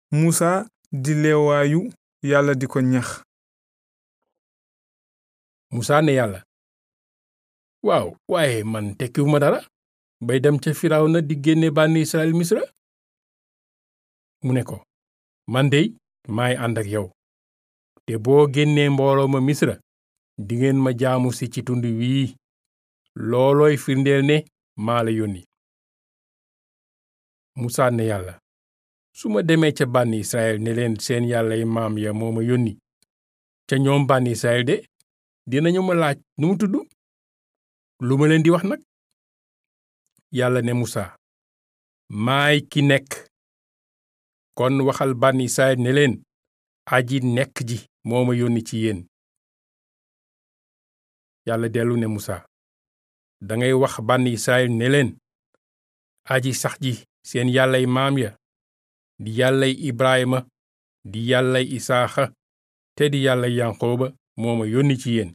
musa di leewaayu yàlla di ko ñax musaa ne yàlla waaw waaye man tekkiwuma dara bay dem ca firawna di génne bànni israel misra mu ne ko man dey maay ànd ak yow te boo génnee mbooloo ma misra dingeen ma jaamu si ci tund wii loolooy firndeel ne maa la yónni musaa ne yàlla su ma demee ca bànni israel ne leen seen yàllay maam ya moo ma yónni ca ñoom bànni israel de dinañu ma laaj nu mu tudd lu ma leen di wax nag yàlla ne musaa maay ki nekk kon waxal bànni israel ne leen aji nekk ji moo ma yónni ci yéen yàlla dellu ne musaa dangay wax bànni israel ne leen aji sax ji seen yàllay maam ya di yàllay ibrahima di yàllay isaaxa te di yàllay yanqooba moo ma yónni ci yéen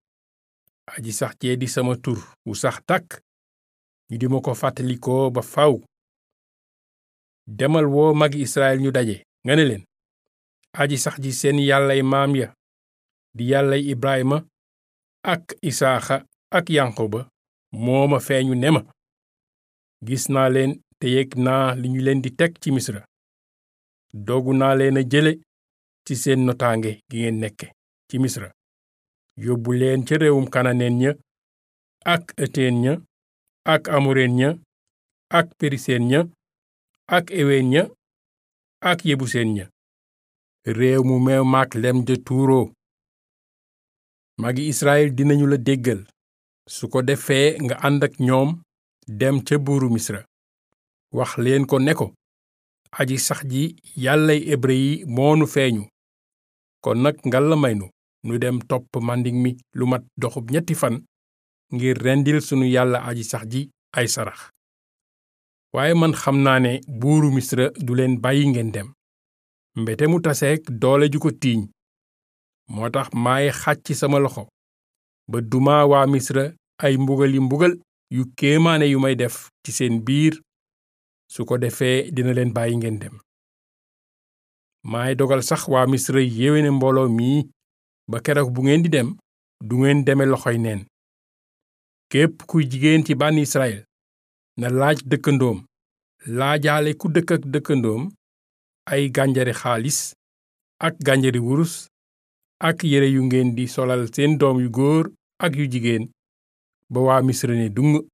aji sax jee di sama tur wu sax tàkk ñu di ma ko fàttalikoo ba faw demal woo magi israel ñu daje nga ne leen aji sax ji seen yàllay maam ya di yàllay ibrahima ak isaaxa ak yanqooba moo ma feeñu ne ma gis naa leen te yëg naa li ñu leen di teg ci misra doogu naa leen a jële ci seen notaange gi ngeen nekke ci misra yóbbu leen ca réewum kananeen ña ak eteen ña ak amoreen ña ak periseen ña ak eween ña ak yebuseen ña réew mu meew maak lem ja tuuroo magi israel dinañu la déggal su ko defee nga ànd ak ñoom dem ca buuru misra wax leen ko ne ko aji sax ji yàllay hébrë yi moonu feeñu kon nag ngalla may nu nu dem topp manding mi lu mat doxub ñetti fan ngir rendil sunu yàlla aji sax ji ay sarax waaye man xam naa ne buuru misra du leen bàyyi ngeen dem mbete mu taseek doole ju ko tiiñ moo tax maay xàcc sama loxo ba duma waa misra ay mbugali mbugal yu kéemaane yu may def ci seen biir su ko defee dina leen bàyyi ngeen dem maay dogal sax waa misra yéwéne mbooloo mii ba keroog bu ngeen di dem du ngeen deme loxoy neen képp kuy jigéen ci bànn israel na laaj dëkkandoom laajaale ku dëkk ak dëkkandoom ay gànjari xaalis ak gànjari wurus ak yére yu ngeen di solal seen doom yu góor ak yu jigéen ba waa misra ne dung